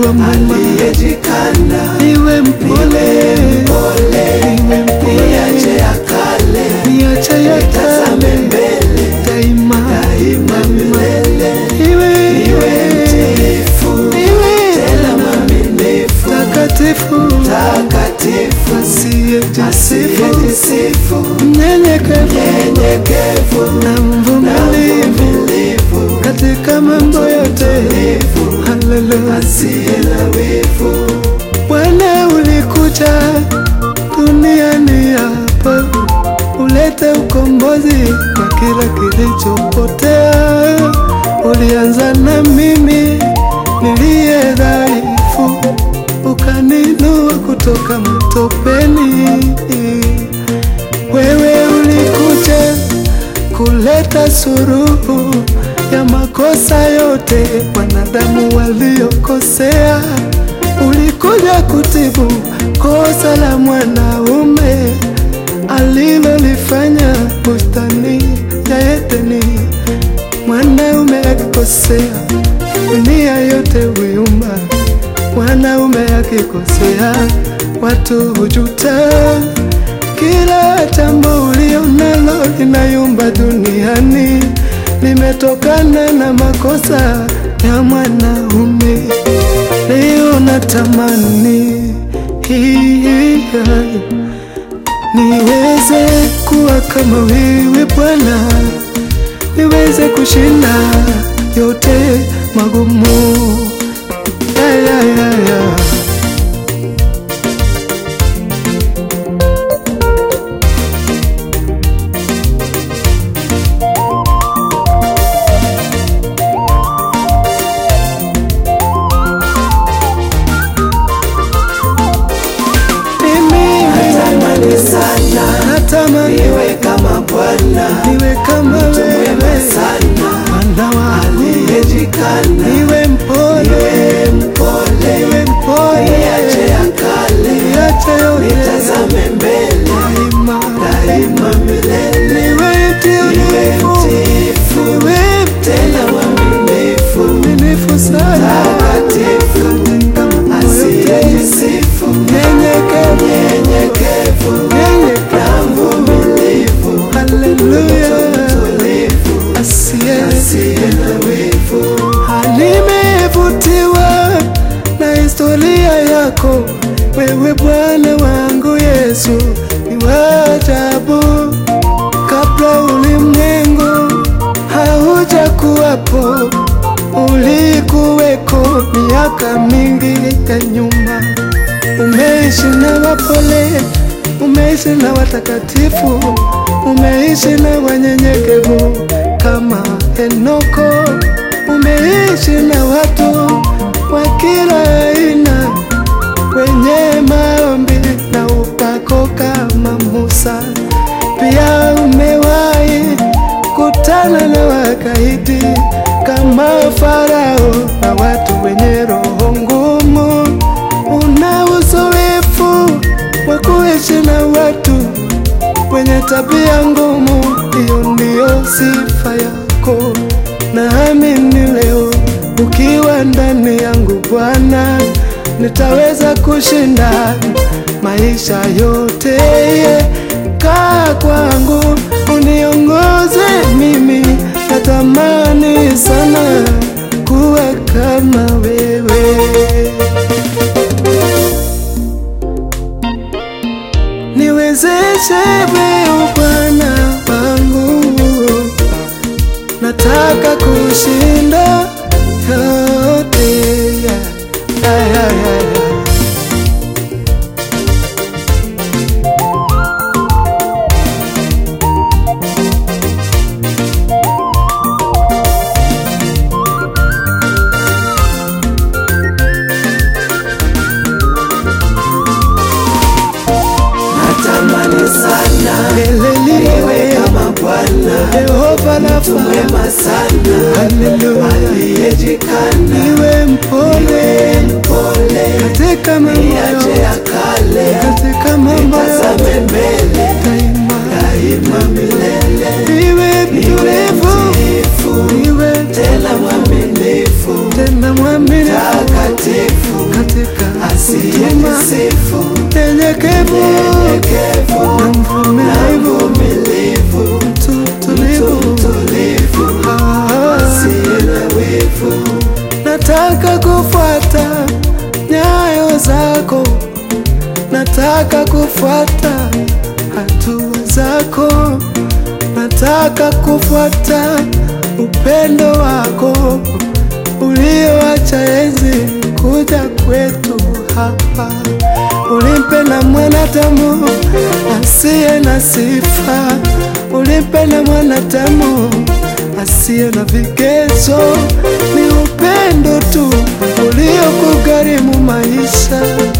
wa mwema, aliyejikana niwe mpole, pole, niwe mpole, niache ya kale, niache ya tazame kale mbele, daima, daima milele, niwe niwe mtiifu, niwe tena mwaminifu, takatifu, takatifu, asiyejisifu, asiyejisifu, mnyenyekevu nyenyekevu na na mvumilivu mvumilivu, katika mambo yote. Haleluya. asiye na wivu. Bwana ulikuja duniani hapa ulete ukombozi kwa kila kilichopotea. Ulianza na mimi niliye dhaifu, ukaninua kutoka matopeni. Wewe ulikuja kuleta suruhu ya makosa yote wanadamu waliokosea. Ulikuja kutibu kosa la mwanaume alilolifanya bustani ya Edeni. Mwanaume akikosea, dunia yote huyumba. Mwanaume akikosea, watu hujuta. Kila jambo ulio nalo linayumba duniani limetokana na makosa ya mwanaume. Leo natamani hii niweze kuwa kama wewe Bwana, niweze kushinda yote magumu. Ya, ya, ya, ya. Mimi Natamani sana natamani niwe kama Bwana, niwe kama mwema wewe sana, Bwana wangu, aliyejikana, niwe mpole, niwe mpole, niwe mpole, niache ya kale, niache yote nitazame mbele, daima, daima milele, niwe niwe mtiifu, mtiifu, niwe tena mwaminifu, mwaminifu sana, takatifu, katika mambo yote, asiyejisifu, nyenyekevu, nyenyekevu nyenyekevu, na mvumilivu, haleluya, tulivu, asiye asiye na wivu. Nimevutiwa na historia yako wewe Bwana wangu Yesu, ni wa ajabu. Kabla ulimwengu hauja kuwapo, ulikuweko miaka mingi ya nyuma. Umeishi na wapole, umeishi na watakatifu, umeishi na wanyenyekevu kama Henoko, umeishi na watu wa kila aina wenye maombi na upako kama Musa. Pia umewahi kutana na wakaidi kama Farao na watu wenye roho ngumu. Una uzoefu wa kuishi na watu wenye tabia ngumu, hiyo ndiyo sifa yako. Naamini leo ukiwa ndani yangu Bwana, nitaweza kushinda maisha yote. Kaa kwangu uniongoze mimi, natamani sana kuwa kama wewe. Niwezeshe wewe Bwana wangu, nataka kushinda yote. Yeah, yeah, yeah, yeah, yeah. Natamani sana Milele niwe niwe kama Bwana, Yehova mtu Rafa, mwema sana, haleluya. aliyejikana, Niwe mpole niwe mpole, katika mambo niache yote, ya kale, katika mambo yote tazame mbele, daima. daima milele, Niwe niwe mtulivu, mtiifu, niwe tena mwaminifu, tena mwaminifu, takatifu, nataka kufuata hatua zako, nataka kufuata upendo wako ulioacha enzi kuja kwetu hapa. Ulimpenda mwanadamu asiye na sifa, ulimpenda mwanadamu asiye na vigezo. Ni upendo tu uliokugharimu maisha